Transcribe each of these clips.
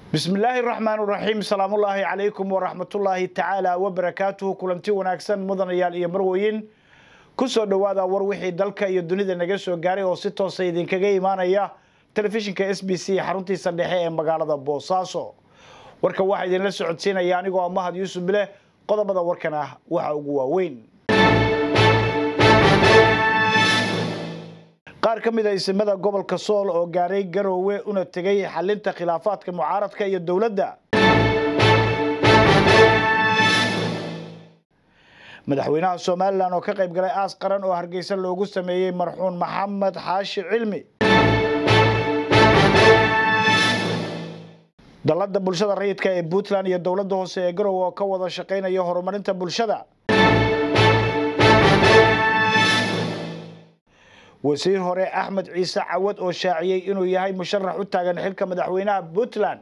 bismillaahi raxmaan raxiim salaamullaahi calaykum waraxmatullaahi tacaala wabarakaatuhu kulanti wanaagsan mudanayaal iyo marweyn ku soo dhowaada war wixii dalka iyo dunida naga soo gaaray oo si toosa idinkaga imaanaya telefishinka s b c xaruntiisa dhexe ee magaalada boosaaso warka waxaa idinla socodsiinaya anigoo ah mahad yuusuf bileh qodobada warkan ah waxa ugu waaweyn qaar ka mid a isimada gobolka sool oo gaaray garoowe una tegay xalinta khilaafaadka mucaaradka iyo dowladda madaxweynaha somalilan oo ka qayb galay aas qaran oo hargeysa loogu sameeyey marxuun maxamed xaashi cilmi dalladda bulshada rayidka ee puntland iyo dowladda hoose ee garoowe oo ka wada shaqaynaya horumarinta bulshada wasiir hore axmed ciise cawad oo shaaciyey inuu yahay musharax u taagan xilka madaxweynaha puntland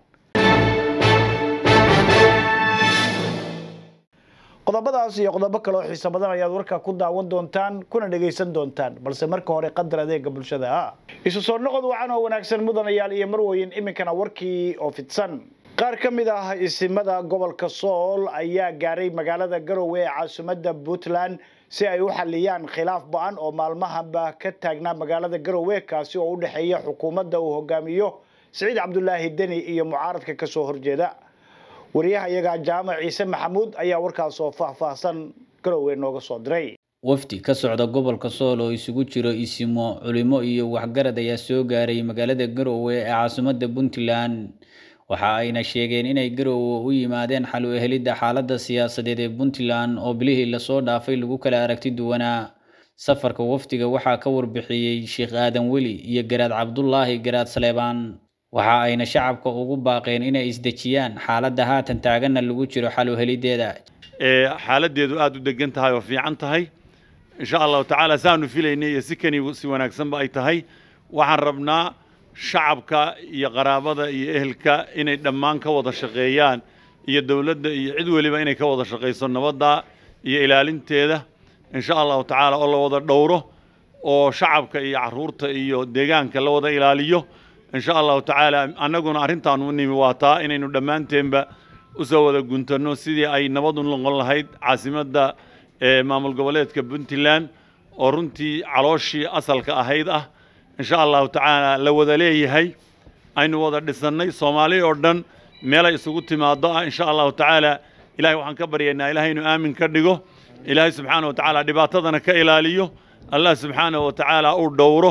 qodobadaas iyo qodobo kale oo xiise badan ayaad warkaa ku daawan doontaan kuna dhegaysan doontaan balse marka hore qadar adeega bulshada ah isu soo noqod wacan oo wanaagsan mudanayaal iyo marweyn iminkana warkii oo fidsan qaar ka mid ah isimada gobolka sool ayaa gaaray magaalada garoowe ee caasimadda puntland si ay u xaliyaan khilaaf ba-an oo maalmahanba ka taagnaa magaalada garoowe kaasi oo u dhexeeya xukuumadda uu hogaamiyo siciid cabdulaahi deni iyo mucaaradka kasoo horjeeda wariyaha iyaga jaamac ciise maxamuud ayaa warkaas oo faahfaahsan garoowe nooga soo diray wafdi ka socda gobolka sool oo isugu jiro isimo culimo iyo waxgarad ayaa soo gaaray magaalada garoowe ee caasimadda puntland waxa ayna sheegeen inay garoowe u yimaadeen xal u ehelidda xaaladda siyaasadeed ee puntland oo bilihii lasoo dhaafay lagu kala aragti duwanaa safarka wafdiga waxaa ka warbixiyey sheekh aadan weli iyo garaad cabdulaahi garaad saleebaan waxa ayna shacabka ugu baaqeen inay isdejiyaan xaaladda haatan taaganna lagu jiro xal u heliddeeda xaaladeedu aada u degan tahay oo fiican tahay insha allahu tacaala saanu filaynay iyo si kani si wanaagsanba ay tahay waxaan rabnaa shacabka iyo qaraabada iyo ehelka inay dhammaan ka wada shaqeeyaan iyo dowladda iyo cid weliba inay ka wada shaqayso nabadda iyo ilaalinteeda insha allahu tacaala oo la wada dhowro oo shacabka iyo caruurta iyo deegaanka la wada ilaaliyo insha allahu tacaala annaguna arrintaan u nimi waa taa inaynu dhammaanteenba usoo wada guntanno sidii ay nabad u noqon lahayd caasimadda maamul goboleedka puntland oo runtii calooshii asalka ahayd ah insha allahu tacaala la wada leeyahay aynu wada dhisannay soomaali oo dhan meelay isugu timaado ah insha allahu tacaala ilahay waxaan ka baryaynaa ilahay inuu aamin ka dhigo ilaahay subxaana wa tacaala dhibaatadana ka ilaaliyo allah subxaana wa tacaala uu dhowro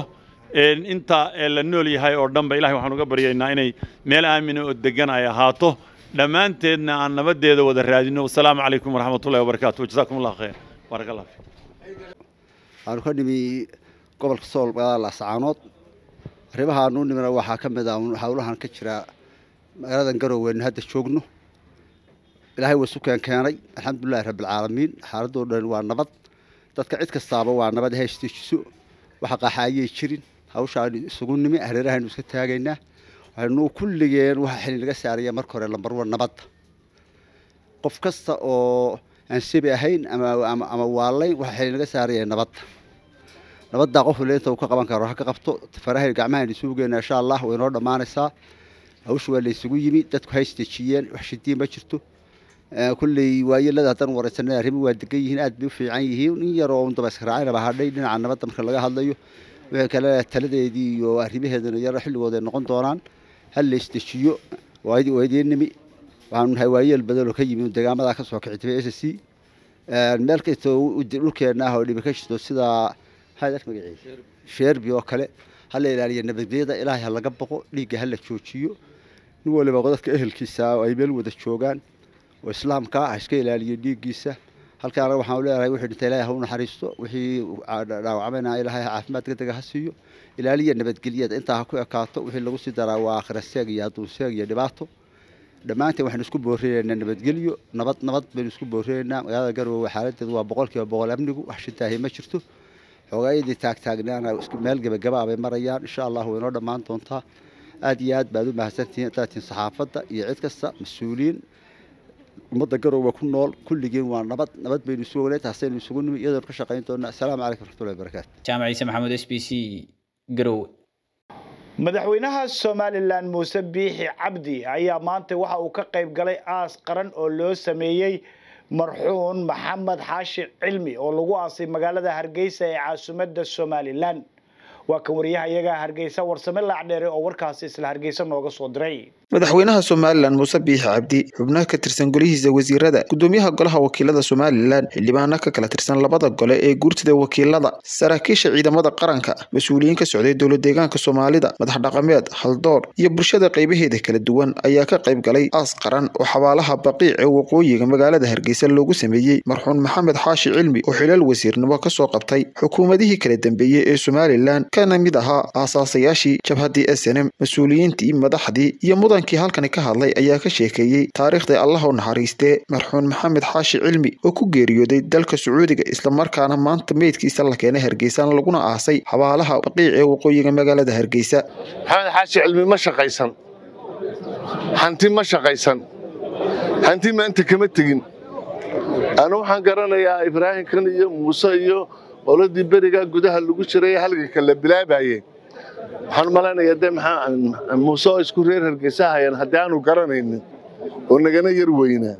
inta la nool yahay oo dhanba ilahay waxaan uga baryaynaa inay meel aamina oo degan ay ahaato dhammaanteedna aan nabadeeda wada raadino wasalaamu calaykum waraxmatullahi wabarakatu jazakum allah khayr baarak allah waxaanu ka nimi gobolka sool magaalada laascaanood arrimahaanu u nimina waxaa ka mid ah howlahan ka jira magaaladan garoweynu hadda joogno ilaahay waa isu keenkeenay alxamdulilahi rabbilcaalamiin xaaladoo dhan waa nabad dadka cid kastaaba waa nabad haystiijiso waxa qaxaayay jirin hawshaanu isugu nimi hareerahaynu iska taagaynaa waxaynu kulligeen waxa xili naga saaraya marka hore lambarwa nabadda qof kasta oo aan sebi ahayn ama waalayn waxa xili naga saaraya nabadda nabaddaa qof waliba inta uu ka qaban karo ha ka qabto farahay gacmahaynu isugu geynaa insha allah way noo dhammaanaysaa hawsha waa la isugu yimi dadku haysdejiyeen wax shidiin ma jirto kulley waayelada haddaan wareysanay arrimo waa degan yihiin aad bay u fiican yihiin in yaroo un daba israacinaba hadhay dhinaca nabadda marka laga hadlayo wixii kale taladeedii iyo arrimaheedana yaro xilligooda ay noqon doonaan hal la isdejiyo waa idiin nimi waxaanu nahay waayeel badan oo ka yimi deegaamadaa ka soo kici tibay s c meel kastoo dhulkeenna ah oo dhibi ka jirto sida magaciisa sheerbi oo kale ha la ilaaliyo nabadgelyada ilaahay ha laga boqo dhiigga ha la joojiyo nin waliba dadka ehelkiisa ay meel wada joogaan oo islaamka ha iska ilaaliyo dhiiggiisa halkaana waxaan leeyahay wixii dhintay ilaahay ha u naxariisto wixii dhaawacmayna ilaahay caafimaad degdega ha siiyo ilaaliya nabadgelyada intaa ha ku ekaato wixii lagu sii daraa waa akhira seeg iyo adduun seeg iyo dhibaato dhammaanteen waxaynu isku boorinaynaa nabadgelyo nabad nabad baynu isku boorinaynaa magaalada garoowe xaaladeedu waa boqolkiiba boqol amnigu wax shitaahi ma jirto xogaayadii taagtaagnaana meel gebagabaa bay marayaan insha allah way noo dhammaan doontaa aad iyo aad baad u mahadsantihiin daatiin saxaafadda iyo cid kasta mas-uuliyiin ummadda garoowe ku nool kulligeen waa nabad nabad baynu isu ognay taasaynu isugu nimi iyadoon ka shaqayn doonaa asalaamu calaykum raxmatullahi wabarakaatu jaamac ciise maxamuud s b c garowe madaxweynaha somalilan muuse biixi cabdi ayaa maanta waxa uu ka qayb galay aas qaran oo loo sameeyey marxuun maxamed xaashi cilmi oo lagu aasay magaalada hargeysa ee caasimadda somalilan waa kan wariyaha iyaga hargeysa warsame laacdheere oo warkaasi isla hargeysa nooga soo diray madaxweynaha somalilan muuse biixi cabdi xubnaha ka tirsan golihiisa wasiirada gudoomiyaha golaha wakiilada somalilan xildhibaano ka kala tirsan labada gole ee guurtida wakiilada saraakiisha ciidamada qaranka mas-uuliyiin ka socday dowlad deegaanka soomaalida madax dhaqameed haldoor iyo bulshada qaybaheeda kala duwan ayaa ka qayb galay aas qaran oo xabaalaha baqiic ee waqooyiga magaalada hargeysa loogu sameeyey marxuun maxamed xaashi cilmi oo xilaal wasiirnimo kasoo qabtay xukuumadihii kala dambeeyey ee somalilan kana mid ahaa aasaasayaashii jabhaddii s n m mas-uuliyiintii madaxdii iyo mudankii halkani ka hadlay ayaa ka sheekeeyey taariikhda allah u naxariistee marxuun maxamed xaashi cilmi oo ku geeriyooday dalka sacuudiga islamarkaana maanta meydkiisa la keenay hargeysa laguna aasay xabaalaha baqiic ee waqooyiga magaalada hargeysa maxamed xaashi cilmi ma shaqaysan hanti ma shaqaysan hanti maanta kama tegin anu waxaan garanayaa ibraahimkan iyo muuse iyo qoladii berigaa gudaha lagu jiray halganka la bilaabayey waxaan malaynayaa de maxaa muuse oo isku reer hargeysa hayaan haddii aanu garanaynin oo nagana yar weynaa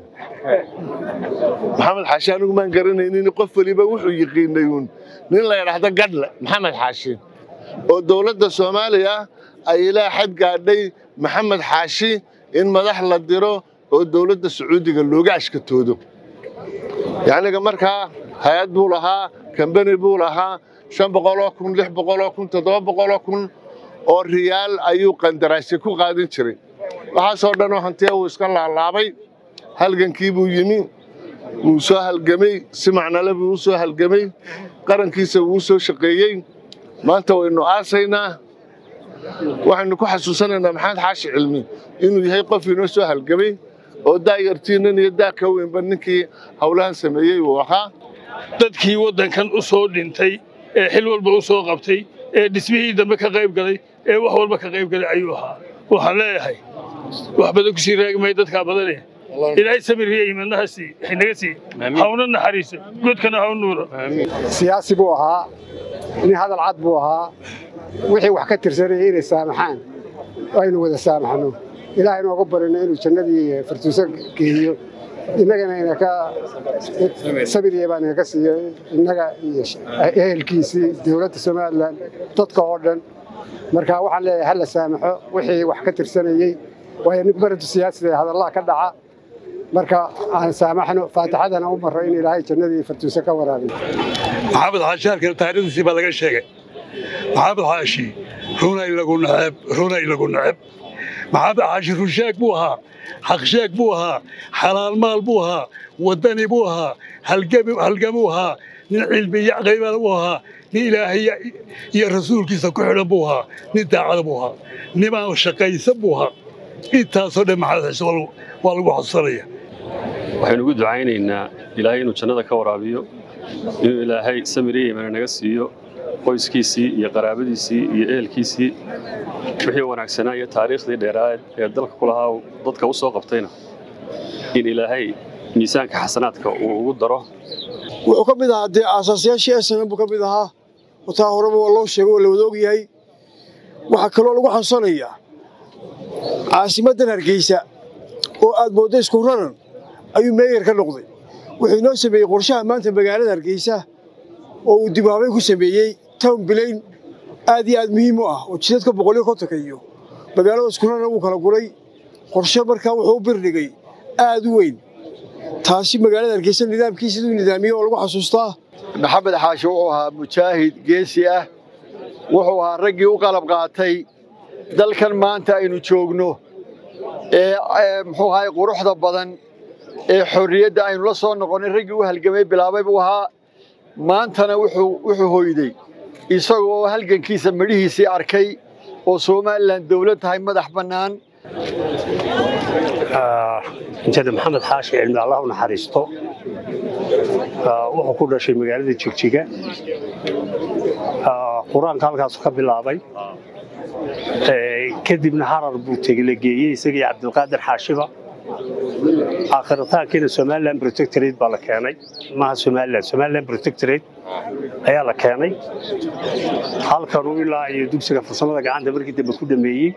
maxamed xaashi anigu maan garanaynin qof weliba wuxuu yiqiinay uun nin la yidhaahdo gadhle maxamed xaashi oo dowladda soomaaliya ay ilaa xad gaadhay maxamed xaashi in madax la diro oo dowladda sacuudiga looga ashkatoodo yacniga markaa hay-ad buu lahaa kambani buu lahaa shan boqoloo kun lix boqoloo kun toddoba boqoloo kun oo riyaal ayuu qandaraasya ku qaadin jiray waxaasoo dhanoo hantiya wuu iska laalaabay halgankii buu yimi wuu soo halgamay si macnale buu u soo halgamay qarankiisa wuu soo shaqeeyey maanta waynu aasaynaa waxaynu ku xasuusanaynaa maxamed xaashi cilmi inuu yahay qof inoo soo halgamay oo daayartiinan iyo daa ka weynba ninkii howlahan sameeyey uu ahaa dadkii waddankan u soo dhintay ee xil walba u soo qabtay ee dhismihii dambe ka qayb galay ee wax walba ka qayb galay ayuu ahaa waxaan leeyahay wax badan ku sii raagmay dadkaa badane ilaahay samiriya imadnaha sii naga sii hawna naxariiso godkana haw nuuro siyaasi buu ahaa nin hadal cad buu ahaa wixii wax ka tirsanaya inay saamaxaan aynu wada saamaxno ilaahay nooga barino inuu jannadii fartuuso geeyo innagana ina ka sabiriya baan inaga siiyo innaga iyo ehelkiisii dowladda somalilan dadka oo dhan marka waxaan leeyahay hala saamaxo wixii wax ka tirsanayey waayo nin baradu siyaasida hadallaha ka dhaca marka aan saamaxno faatixadana u marro in ilaahay jannadii fartuuso ka waraabiyo maxamed xaashi halkan taariikhdiisii baa laga sheegay maxamed xaashi runay lagu neceb runay lagu neceb maxamed xaashi runsheeg buu ahaa xaqsheeg buu ahaa xalaal maal buu ahaa waddani buu ahaa halgamuu ahaa nin cilmiya qaybana buu ahaa nin ilaahay iyo rasuulkiisa ku xidhan buu ahaa nin daacada buu ahaa nimaan shaqaysan buu ahaa intaasoo dhan maxamed xaashi waa lagu xasuusanaya waxaynu ugu ducaynaynaa ilaahay inuu jannada ka waraabiyo inuu ilaahay samiriya imana naga siiyo qoyskiisii iyo qaraabadiisii iyo ehelkiisii wixii wanaagsanaa iyo taariikhdii dheeraaed ee dalka ku lahaa dadka u soo qabtayna in ilaahay miisaanka xasanaadka uu ugu daro wuxuu ka mid ahaa dee aasaasyaashii esnan buu ka mid ahaa wataa horeba waa loo sheegay oo la wada og yahay waxaa kaloo lagu xasuusanayaa caasimaddan hargeysa oo aad mooddo isku raran ayuu meeyar ka noqday wuxuu inoo sameeyey qorshaha maanta magaalada hargeysa oo uu dibhaabay ku sameeyey town bilayn aad iyo aad muhiim u ah oo jidadka boqolyo kontonka iyo magaalada isku raran uu kala guray qorshe markaa wuxuu u birdhigay aad u weyn taasi magaalada hargeysa nidaamkii siduu nidaamiyey oo lagu xasuustaa maxamed xaashi wuxuu ahaa mujaahid geesi ah wuxuu ahaa raggii u qalab qaatay dalkan maanta aynu joogno ee muxuu ahay quruxda badan ee xorriyadda aynu la soo noqonnay raggii u halgamay bilaabay buu ahaa maantana wuxuu hoyday isagoo halgankiisa midhihiisii arkay oo somalilan dawlad tahay madax bannaan intada maxamed xaashi cilmi allah u naxariisto wuxuu ku dhashay magaalada jigjiga qur-aanka halkaasu ka bilaabay kadibna harar buu tegla geeyey isagii cabdilqaadir xaashiba aakhiritaankiina somaliland protectorate baa la keenay maaha somaliland somaliland protectorate ayaa la keenay halkanuu ilaa iyo dugsiga farsamada gacanta markii dambe ku dhameeyey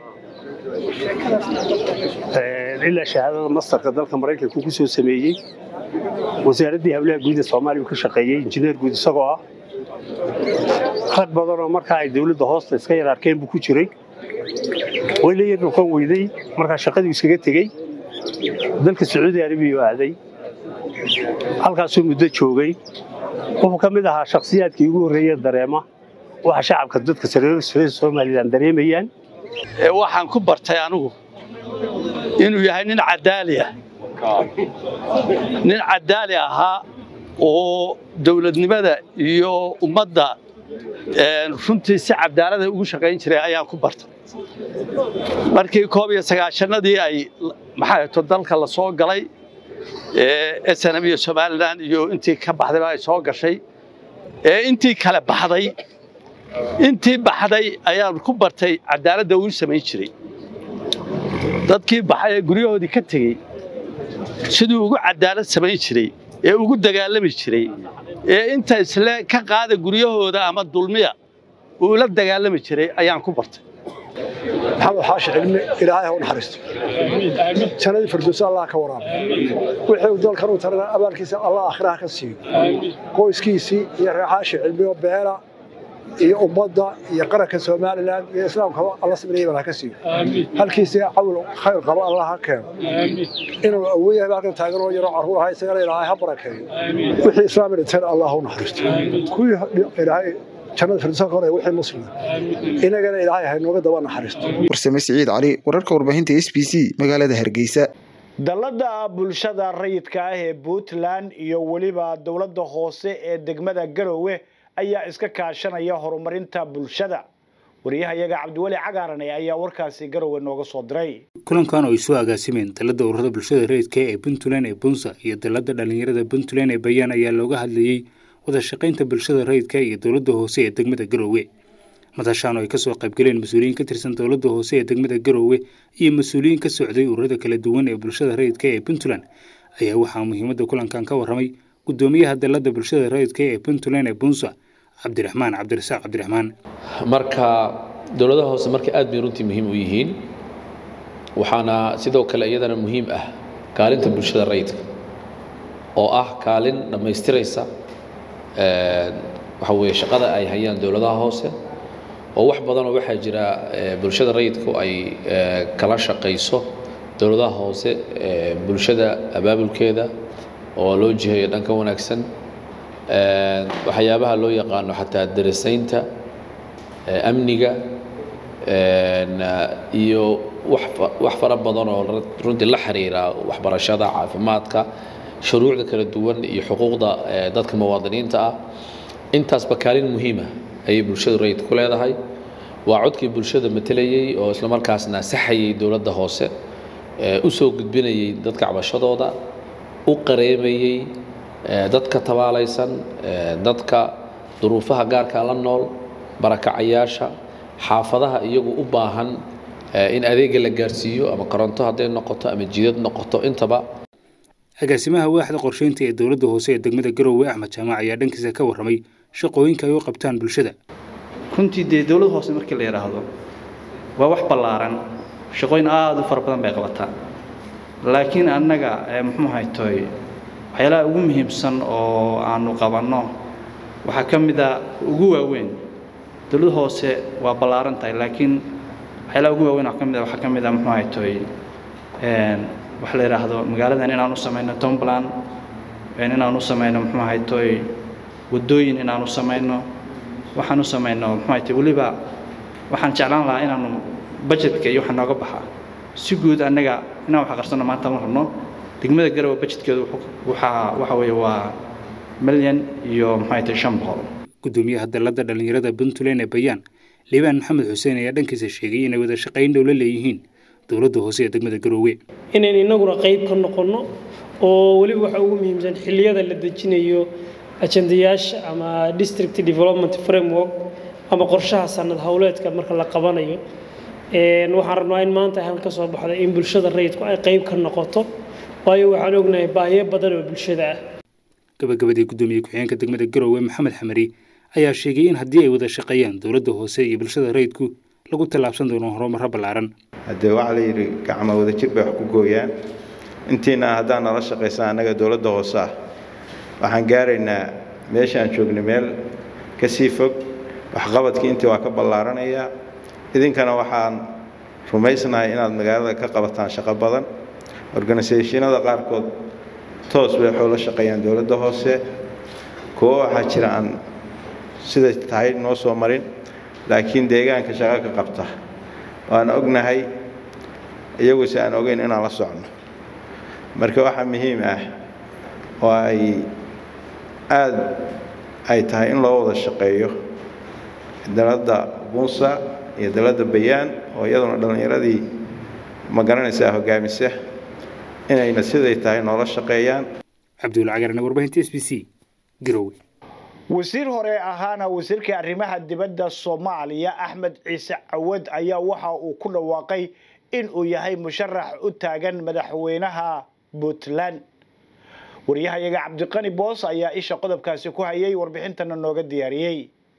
ilaa shahaadada mastarka dalka maraykanka ku soo sameeyey wasaaraddii hawlaha guud ee soomaaliya uu ka shaqeeyey injineer guud isagoo ah rag badanoo markaa ay dowladda hoosta iska yar arkeen buu ku jiray way la yar noqon weyday markaa shaqadii iskaga tegey dalka sacuudi arabiya u aaday halkaasuu muddo joogay wuxuu ka mid ahaa shakhsiyaadkii ugu horreeye dareema waxa shacabka dadka reer somalilan dareemayaan waxaan ku bartay anigu inuu yahay nin cadaali ah nin cadaali ahaa oo dowladnimada iyo ummadda runtii si cadaalada ugu shaqayn jiray ayaan ku bartay markii koob iyo sagaashanadii ay maxaa to dalka la soo galay snm iyo somalilan iyo intii ka baxdayba ay soo gashay ee intii kale baxday intii baxday ayaan ku bartay cadaaladda uu samayn jiray dadkii baxay ee guryahoodii ka tegey siduu ugu cadaalad samayn jiray ee ugu dagaalami jiray ee inta isle ka qaada guryahooda ama dulmiya uu la dagaalami jiray ayaan ku bartay maxamed xaashi cilmi ilaahay ha u naxariisto jannadii firdowsa allah ka waraabo wixii uu dalkan u tarana abaalkiisa allah aakhiraha ka siiyo qoyskiisii iyo reer xaashi cilmi oo beela iyo ummadda iyo qaranka somalilan iyo islaamkaba alla sabriyay baa ka siiyo halkiisa cawl khayr qaba allah ha keeno inuu awooyahay halkan taagan oo yaroo carruur ahaa isagana ilaahay ha barakeeyo wixii islaam dhinteen allah u naxariisto kuwii ilaahay jannada firdowsa ka hore wixii muslima inagana ilaahay ha inooga daba naxariisto warsame siciid cali wararka warbaahinta s b c magaalada hargeysa dallada bulshada rayidka ah ee puntland iyo weliba dowladda hoose ee degmada garowe ayaa iska kaashanaya horumarinta bulshada wariyahayaga cabdiweli cagaarane ayaa warkaasi garowe nooga soo diray kulankan oo ay soo agaasimeen dalladda ururada bulshada rayidka ee puntland ee bunsa iyo dalladda dhallinyarada puntland ee bayaan ayaa looga hadlayey wada shaqaynta bulshada rayidka iyo dowladda hoose ee degmada garowe madashaan oo ay kasoo qaybgaleen mas-uuliyiin ka tirsan dowladda hoose ee degmada garowe iyo mas-uuliyiin ka socday ururada kala duwan ee bulshada rayidka ee puntland ayaa waxaa muhiimadda kulankan ka warramay guddoomiyaha dalladda bulshada rayidka ee puntland ee bunsa cabdiraxmaan cabdirasaaq cabdiraxmaan marka dowladaha hoose marka aad bay runtii muhiim u yihiin waxaana sidoo kale iyadana muhiim ah kaalinta bulshada rayidka oo ah kaalin dhammaystiraysa waxa weeye shaqada ay hayaan dowladaha hoose oo wax badanoo waxaa jira bulshada rayidku ay kala shaqayso dowladaha hoose bulshada abaabulkeeda oo loo jiheeyo dhanka wanaagsan waxyaabaha loo yaqaano xataa darasaynta amniga iyo wax fara badan oo runtii la xiriira waxbarashada caafimaadka shuruucda kala duwan iyo xuquuqda dadka muwaadiniinta ah intaasba kaalin muhiima ayay bulshadu rayid ku leedahay waa codkii bulshada matelayey oo islamarkaasna saxayay dowladda hoose u soo gudbinayay dadka cabashadooda u qareemayey dadka tabaalaysan dadka duruufaha gaarka la nool barakacayaasha xaafadaha iyagu u baahan in adeega la gaarsiiyo ama koronto hadday noqoto ama jidad noqoto intaba agaasimaha waaxda qorsheynta ee dowladda hoose ee degmada garowe axmed jaamac ayaa dhankiisa ka warramay shaqooyinka ay u qabtaan bulshada runtii dee dowlad hoose markii la yidhaahdo waa wax ballaaran shaqooyin aada u fara badan bay qabataa laakiin annaga muxuu haytoy waxyaalaha ugu muhiimsan oo aanu qabanno waxaa ka mid a ugu waaweyn dowlad hoose waa ballaaran tahay laakiin waxyaalaha ugu waaweyn waxaa ka mid a waxaa ka mid a muxuu haytoy waxa la yidhaahdo magaaladan inaan u samayno tombland inaan u samayno muxuu haytoy waddooyin inaan u samayno waxaan u samayno muxuu haytoy weliba waxaan jeclaan lahaa inaanu budgetka iyo waxa nooga baxa si guud annaga inaan wax aqarsano maanta ma rabno degmada garowe budgetkeedu waxaa waxa weeye waa milyan iyo muxuu haytoy shan boqol guddoomiyaha dalladda dhallinyarada puntland ee bayaan liibaan maxamed xuseen ayaa dhankiisa sheegay inay wada shaqayn dhow la leeyihiin dowladda hoose ee degmada garoowe inayn innaguna qayb ka noqonno oo weliba waxa ugu muhiimsan xilliyada la dejinayo ajandayaasha ama district development framework ama qorshaha sanad howleedka marka la qabanayo waxaan rabnaa in maanta hal ka soo baxda in bulshada rayidku ay qayb ka noqoto waayo waxaan ognahay baahiyo badan oo bulshada ah gabagabadii guddoomiye ku-xigeenka degmada garowe maxamed xamari ayaa sheegay in haddii ay wada shaqeeyaan dowladda hoose iyo bulshada rayidku lagu tallaabsan doono horumaro ballaaran haddee waxaa la yidhi gacmo wadajir bay wax ku gooyaan intiina haddaan nala shaqaysan annaga dowladda hoose ah waxaan gaaraynaa meeshaan joognay meel ka sii fog waxqabadkii intii waa ka ballaaranayaa idinkana waxaan rumaysnahay inaad magaalada ka qabataan shaqo badan organisationada qaarkood toos bay waxuu la shaqeeyaan dowladda hoose kuwo waxaa jira aan siday tahay noo soo marin laakiin deegaanka shaqo ka qabta waan ognahay iyaguse aan ogeyn inaan la socno marka waxaa muhiim ah oo ay aada ay tahay in loo wada shaqeeyo daladda bunsa iyo daladda bayaan oo iyaduna dhallinyaradii ma garanaysaa hogaamisa inayna siday tahay noola shaqeeyaan cabdulla cagarne warbaahinta s b c garowe wasiir hore ahaana wasiirka arrimaha dibadda soomaaliya axmed ciise cawad ayaa waxa uu ku dhawaaqay in uu yahay musharax u taagan madaxweynaha puntland waryahayaga cabdiqani boos ayaa isha qodobkaasi ku hayay warbixintana nooga diyaariyey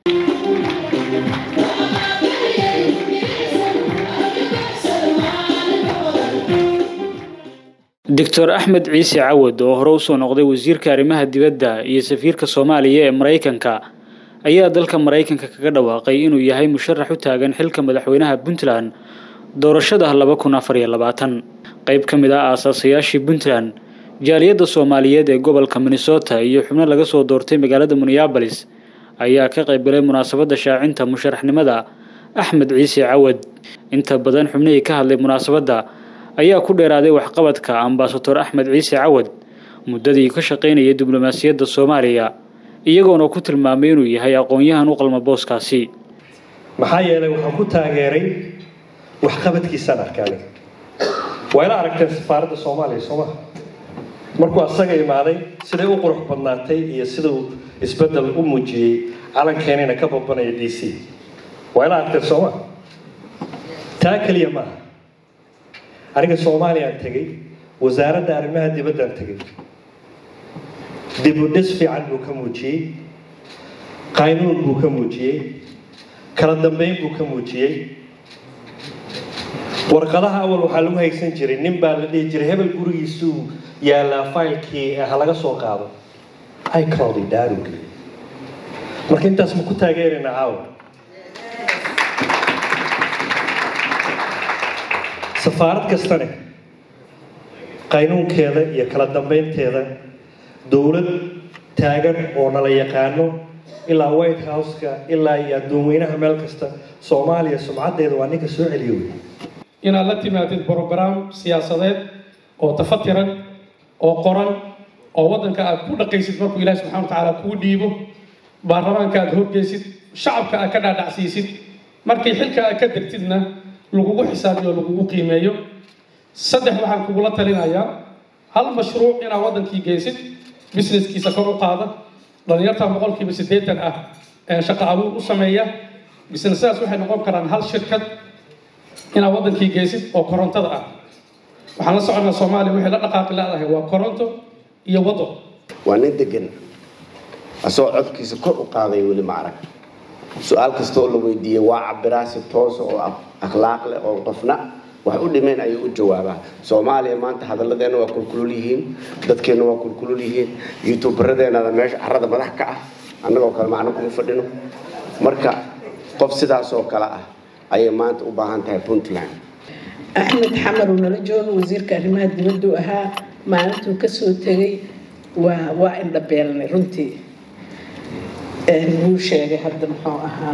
doctor axmed ciise cawad oo hore usoo noqday wasiirka arrimaha dibadda iyo safiirka soomaaliya ee maraykanka ayaa dalka maraykanka kaga dhawaaqay inuu yahay musharax u taagan xilka madaxweynaha puntland doorashada laba kun afar iyo labaatan qayb ka mid ah aasaasayaashii puntland jaaliyadda soomaaliyeed ee gobolka minnesota iyo xubno laga soo doortay magaalada minneabolis ayaa ka qaybgalay munaasabadda shaacinta musharaxnimada axmed ciise cawad inta badan xubnihii ka hadlay munaasabadda ayaa ku dheeraaday waxqabadka ambasador axmed ciise cawad muddadii ka shaqaynayay diblomaasiyadda soomaaliya iyagoona ku tilmaamay inuu yahay aqoon-yahan u qalma booskaasi maxaa yeelay waxaan ku taageeray waxqabadkiisaan arkaaday waa ila aragteen safaaradda soomaaliya sooma markuu asaga imaaday siday u qurux badnaatay iyo siduu isbeddel u muujiyey calankeenina ka babanaya d c waa ila aragteen sooma taa keliya maaha aniga soomaaliyaan tegey wasaaradda arrimaha dibaddaan tegey dib u dhis fiican buu ka muujiyey qaynuun buu ka muujiyey kala dambeyn buu ka muujiyey warqadaha awal waxaa lagu haysan jiray nin baa la dhihi jiray hebel gurigiisuu yaallaa faylkii ha laga soo qaado icloudi daaruge marka intaas ma ku taageeraynaa caawa safaarad kastane qaynuunkeeda iyo kala dambeynteeda dowlad taagan oo nala yaqaano ilaa white house-ka ilaa iyo addoonweynaha meel kasta soomaaliya sumcaddeeda waa ninka soo celiyo wey inaad la timaadid brograam siyaasadeed oo tafatiran oo qoran oo waddanka aad ku dhaqaysid markuu ilaahi subxana watacaala kuu dhiibo baarlamaanka aad horgeysid shacabka aad ka dhaadhacsiisid markii xilka aad ka degtidna lagugu xisaabiyo lagugu qiimeeyo saddex waxaan kugula talinayaa hal mashruuc inaad waddankii geysid businesskiisa kor u qaada dhalinyarta boqolkiiba siddeetan ah ee shaqo abuur u sameeya businessadaas waxay noqon karaan hal shirkad inaad waddankii geysid oo korontada ah waxaan la soconnaa soomaaliya waxay la dhaqaaqi leedahay waa koronto iyo waddo waa nin degan asagoo codkiisa kor u qaaday weli ma arag su-aal kasta oo la weydiiyey waa cabiraa si toosa oo akhlaaq leh oo qofna wax u dhimeen ayuu u jawaabaa soomaaliya maanta hadalladeena waa kulkulul yihiin dadkeenna waa kulkulul yihiin youtuberadeenada meesha carrada madax ka ah annagoo kale macno kuma fadhino marka qof sidaas oo kale ah ayay maanta u baahan tahay puntland axmed xamar uu nala joogo wasiirka arrimaha dibaddu ahaa maalintuu kasoo tegay waa waa indhabeelnay runtii wuu sheegay hadda muxuu ahaa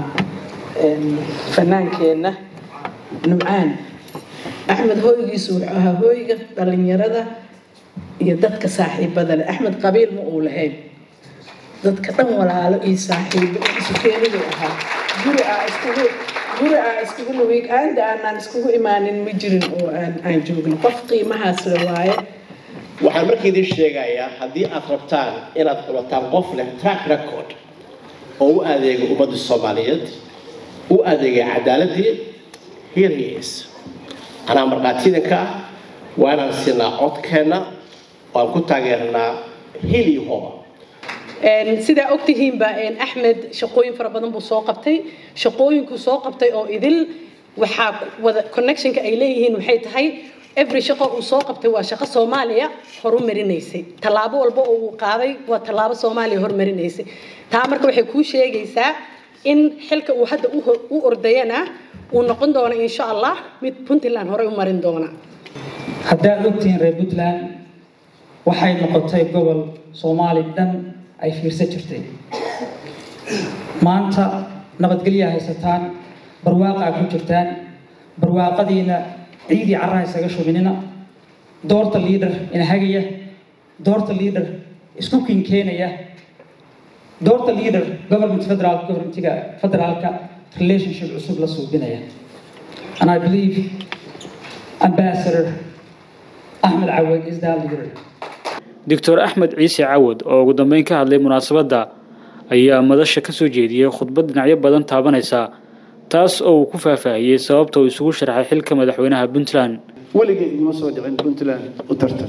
fanaankeenna numcaan axmed hooygiisu wuxuu ahaa hooyga dhalinyarada iyo dadka saaxiibada leh axmed qabiil ma uu lahayn dadka dhan walaalo iyo saaxiibo isu keeniduu ahaa guri aa iskugu guri aa iskugu nuwiig aanda aanaan iskugu imaanin ma jirin oo aan aan joogno qof qiimahaas le waaye waxaan markii idiin sheegayaa haddii aad rabtaan inaad qabataan qof leh track record oo u adeega ummadda soomaaliyeed u adeegay cadaaladii here he is anaa markhaatiidanka ah waa inaan siinaa codkeenna waan ku taageernaa hil iyo hooba sidaa ogtihiinba axmed shaqooyin fara badan buu soo qabtay shaqooyinkuu soo qabtay oo idil waxaa wada connectionka ay leeyihiin waxay tahay every shaqo uu soo qabtay waa shaqo soomaaliya horumarinaysay tallaabo walba oo uu qaaday waa tallaabo soomaaliya horumarinaysay taa marka waxay kuu sheegaysaa in xilka uu hadda u ordayana uu noqon doono insha allah mid puntland horey u marin doona haddaad ogtihiin reer puntland waxay noqotay gobol soomaali dhan ay fiirsan jirtay maanta nabadgelyaa haysataan barwaaqaa ku jirtaan barwaaqadiina ciidii carraha isaga shubinina doorta liidhar inahagaya doorta liidhar isku kinkeenaya doorta leader government federal governmentiga federaalka relationship cusub la suubinaya and i believe ambassador axmed cawad is that leader doctor axmed ciise cawad oo ugu dambeyn ka hadlay munaasabadda ayaa madasha ka soo jeediyey khudbad dhinacyo badan taabanaysa taas oo uu ku faahfaahiyey sababta uu isugu sharxay xilka madaxweynaha puntland weligay iguma soo dhicin puntland u tartan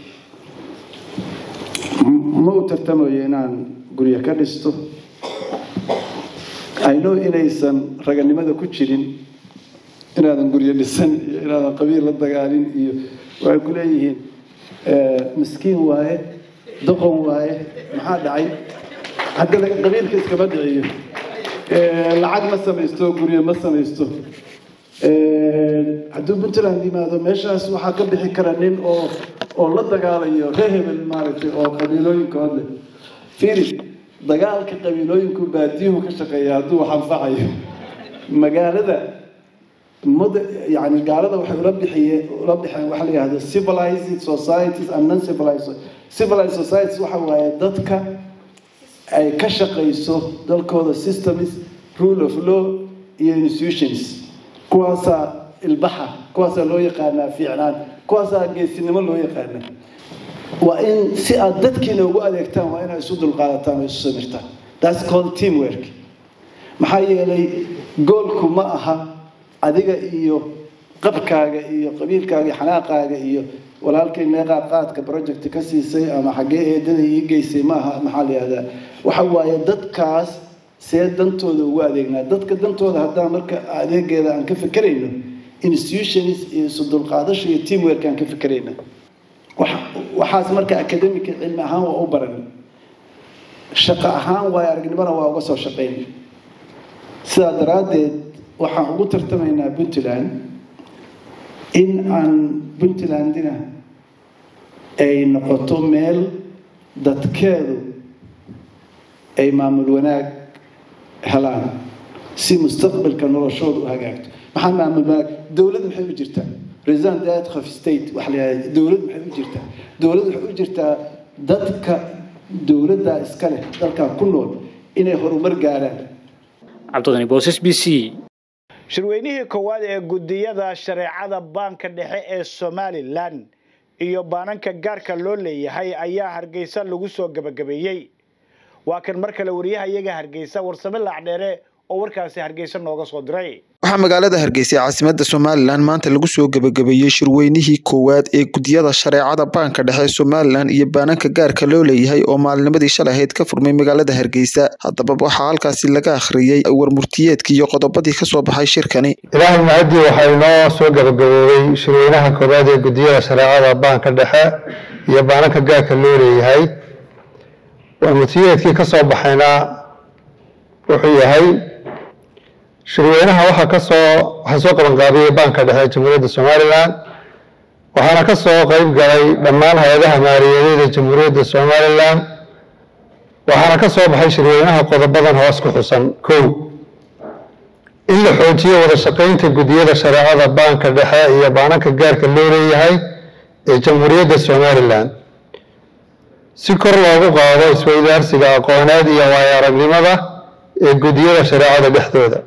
ma u tartamayo inaan guryo ka dhisto ayno inaysan raganimada ku jirin inaadan guryo dhisan iyo inaadan qabiil la dagaalin iyo waxay ku leeyihiin miskiin waaye doqon waaye maxaa dhacay hadda qabiilka iskama dhiciyo lacag ma samaysto guryo ma samaysto hadduu puntland yimaado meeshaas waxaa ka bixi kara nin oo oo la dagaalayo reer hebel maaragtay oo qabiilooyinkood leh fiiri dagaalka qabiilooyinku baadiyuhu ka shaqeeya hadduu wax anfacayo magaalada mud yani gaalada waxay ula bixiyeen ula bixeen waxa la yihahdo civilized societies and non civilized civilized societies waxa waaye dadka ay ka shaqayso dalkooda systems rule of law iyo institutions kuwaasaa ilbaxa kuwaasaa loo yaqaanaa fiicnaan kuwaasaa geesinimo loo yaqaana waa in si aad dadkiina ugu adeegtaan waa inaad isu dulqaadataan oo isu samirtaan that's called teamwork maxaa yeelay goolku ma aha adiga iyo qabkaaga iyo qabiilkaaga iyo xanaaqaaga iyo walaalkay meeqaa qaadka project ka siisay ama xaggee eedada ii geysay ma aha maxaa la yihahdaa waxa waaye dadkaas see dantooda ugu adeegnaa dadka dantooda haddaan marka adeegeeda aan ka fikerayno institutions iyo isu dulqaadasho iyo teamwork aan ka fikerayna waxaas marka academic cilmi ahaan waa u baran shaqo ahaan waayo aragnimona waa uga soo shaqayn sidaa daraaddeed waxaan ugu tartamaynaa puntland in aan puntlandina ay noqoto meel dadkeedu ay maamul wanaag helaan si mustaqbalka noloshooda u hagaagto maxaa maamul wanaag dowladda maxay u jirtaa president dad of state waxa la yidhahda dowladda maxay u jirtaa dowladda waxay u jirtaa dadka dowladda iska leh dalkan ku nool inay horumar gaaraan cabdiqani boosas b c shirweynihii koowaad ee gudiyada shareecada baanka dhexe ee somalilan iyo baananka gaarka loo leeyahay ayaa hargeysa lagu soo gebagabeeyey waa kan mar kale wariyaha iyaga hargeysa warsame laacdheere oo warkaasi hargeysa nooga soo diray waxaa magaalada hargeysa ee caasimada somalilan maanta lagu soo gebagabeeyey shirweynihii koowaad ee gudiyada shareecada baanka dhexe somalilan iyo baananka gaarka loo leeyahay oo maalinimadii shalay ahayd ka furmay magaalada hargeysa haddaba waxaa halkaasi laga akhriyey warmurtiyeedkii iyo qodobadii kasoo baxay shirkani ilaahay mahadii waxaa inoo soo gebagaboobay shirweynaha koowaad ee gudiyada shareecada baanka dhexe iyo baananka gaarka loo leeyahay warmurtiyeedkii kasoo baxayna wuxuu yahay shirweynaha waxaa kasoo waxaa soo qabanqaabiyey baanka dhexe jamhuuriyadda somalilan waxaana ka soo qeyb galay dhammaan hay-adaha maaliyadeed ee jamhuuriyadda somalilan waxaana ka soo baxay shirweynaha qodobadan hoos ku xusan kow in la xoojiyo wada shaqeynta gudiyada shareecada baanka dhexe iyo baananka gaarka loo leeyahay ee jamhuuriyadda somalilan si kor loogu qaado isweydaarsiga aqooneed iyo waayo aragnimada ee gudiyada shareecada dhexdooda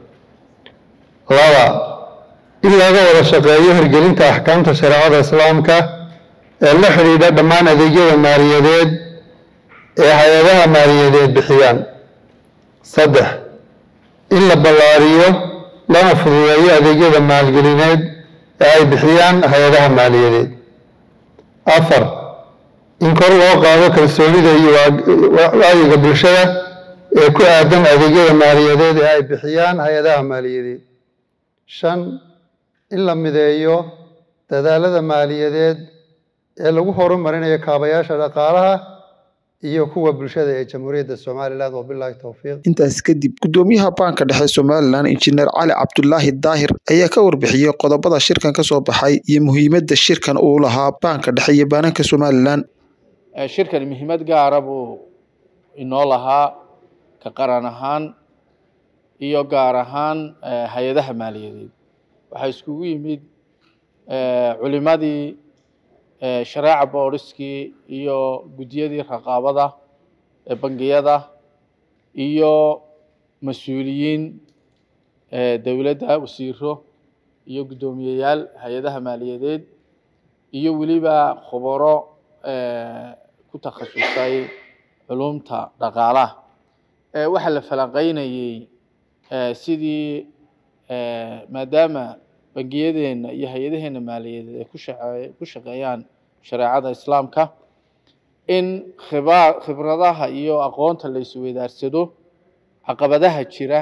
laba in laga wada shaqeeyo hirgelinta axkaamta shareecada islaamka ee la xidhiidha dhammaan adeegyada maaliyadeed ee hay-adaha maaliyadeed bixiyaan saddex in la ballaariyo lana fududeeyo adeegyada maalgelineed ee ay bixiyaan hay-adaha maaliyadeed afar in kor loo qaado kalsoonida iyo wacyiga bulshada ee ku aadan adeegyada maaliyadeed ee ay bixiyaan hay-adaha maaliyadeed shan in la mideeyo dadaalada maaliyadeed ee lagu horumarinayo kaabayaasha dhaqaalaha iyo kuwa bulshada ee jamhuuriyadda somalilan wabilaahi towfiiq intaas kadib gudoomiyaha baanka dhexe somalilan injineer cali cabdulaahi daahir ayaa ka warbixiyey qodobada shirkan ka soo baxay iyo muhiimadda shirkan uu lahaa baanka dhexe iyo baananka somalilan shirkani muhiimad gaara buu inoo lahaa ka qaran ahaan iyo gaar ahaan hay-adaha maaliyadeed waxaa iskugu yimid culimadii shareeca booriskii iyo guddiyadii raqaabada ee bangiyada iyo mas-uuliyiin dowladda wasiiro iyo guddoomiyeyaal hay-adaha maaliyadeed iyo weliba khubaro ku takhasusay culumta dhaqaalaha waxaa la falanqeynayey sidii maadaama bangiyadeenna iyo hay-adaheenna maaliyadeed ay ku shaqeeyaan shareecada islaamka in khiba khibradaha iyo aqoonta la isweydaarsado caqabadaha jira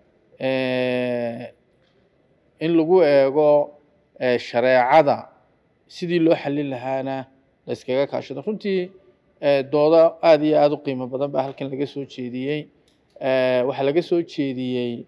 in lagu eego shareecada sidii loo xallin lahaana la iskaga kaashado runtii doodo aada iyo aada u qiimo badan baa halkan laga soo jeediyey waxaa laga soo jeediyey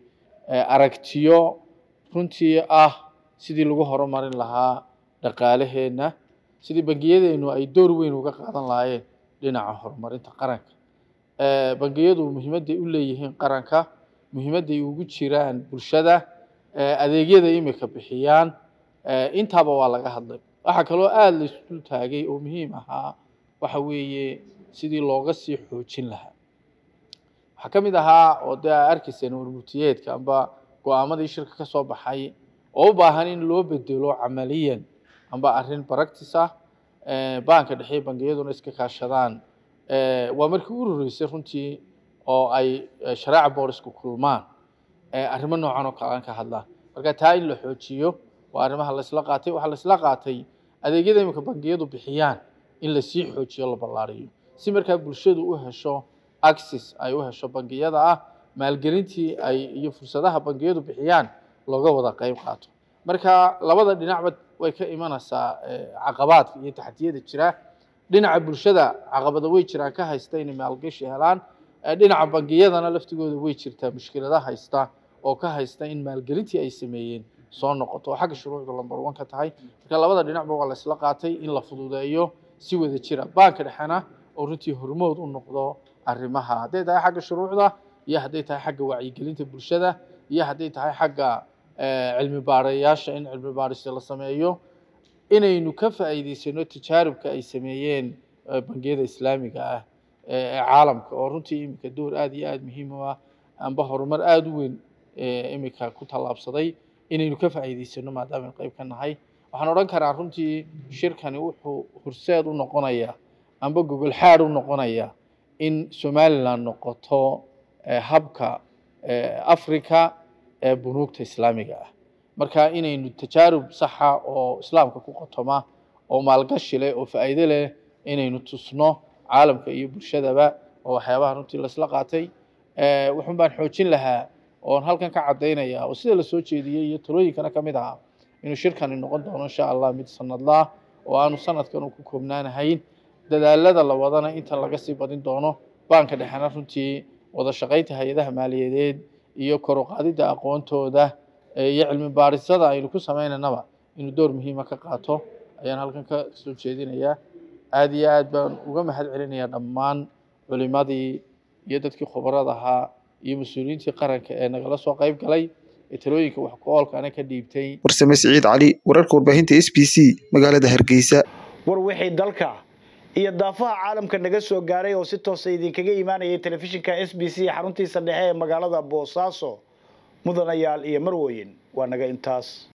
aragtiyo runtii ah sidii lagu horumarin lahaa dhaqaalaheenna sidii bangiyadeennu ay door weyn uga qaadan lahaayeen dhinaca horumarinta qaranka bangiyadu muhiimadday u leeyihiin qaranka muhiimadday ugu jiraan bulshada adeegyada imika bixiyaan intaaba waa laga hadlay waxaa kaloo aada la isdul taagay oo muhiim ahaa waxa weeye sidii looga sii xoojin lahaa waxaa ka mid ahaa oo dee aa arkayseen warmutiyeedka amba go-aamadii shirka ka soo baxay oo u baahan in loo bedelo camaliyan amba arrin practice ah baanka dhexe bangiyaduna iska kaashadaan waa markii u horeysay runtii oo ay shareeca boorisku kulmaan arrimo noocan oo kale aan ka hadlaan marka taa in la xoojiyo waa arrimaha laisla qaatay waxaa laisla qaatay adeegyada imika bangiyadu bixiyaan in lasii xoojiyo la ballaariyo si markaa bulshadu u hesho access ay u hesho bangiyada ah maalgelintii ay iyo fursadaha bangiyadu bixiyaan looga wada qayb qaato marka labada dhinacba way ka imanaysaa caqabaadka iyo taxdiyada jira dhinaca bulshada caqabada way jiraan ka haysta inay maalgashi helaan dhinaca bangiyadana laftigooda way jirtaa mushkilada haysta oo ka haysta in maalgelintii ay sameeyeen soo noqoto oo xagga shuruucda lambar one ka tahay marka labada dhinacba waa la isla qaatay in la fududeeyo si wada jira baanka dhexena oo runtii hormood u noqdo arrimaha hadday tahay xagga shuruucda iyo hadday tahay xagga wacyigelinta bulshada iyo hadday tahay xagga cilmi baarayaasha in cilmi baarista la sameeyo inaynu ka faa'iidaysano tijaaribka ay sameeyeen bangiyada islaamiga ah ee caalamka oo runtii iminka door aada iyo aada muhiim u ah amba horumar aada u weyn iminka ku tallaabsaday inaynu ka faa'iidaysano maadaama aynu qayb ka nahay waxaan odhan karaa runtii shirkani wuxuu horseed u noqonayaa amba gogol xaad u noqonaya in somaliland noqoto habka africa ee bunuugta islaamiga ah marka inaynu tajaarub saxa oo islaamka ku qotoma oo maalgashi leh oo faa'iido leh inaynu tusno caalamka iyo bulshadaba oo waxyaabaha runtii laisla qaatay wuxun baan xoojin lahaa oon halkan ka caddaynaya oo sida lasoo jeediyey iyo talooyinkana ka mid ahaa inuu shirkani noqon doono insha allah mid sanadlah oo aanu sanadkan ku koobnaanahayn dadaalada la wadana inta laga sii badin doono baanka dhexena runtii wada shaqaynta hay-adaha maaliyadeed iyo kor u qaadidda aqoontooda iyo cilmi baarisada aynu ku samaynanaba inuu door muhiima ka qaato ayaan halkan ka soo jeedinayaa aada iyo aad baan uga mahad celinayaa dhammaan culimadii iyo dadkii khubarada ahaa iyo mas-uuliyiintii qaranka ee nagala soo qayb galay ee talooyinka wax ku oolkaana ka dhiibtay warsame siciid cali wararka warbaahinta s b c magaalada hargeysa war wixii dalka iyo daafaha caalamka naga soo gaaray oo si toosa idinkaga imaanayay telefishinka s b c xaruntiisa dhexe ee magaalada boosaaso mudanayaal iyo marwoyin waa naga intaas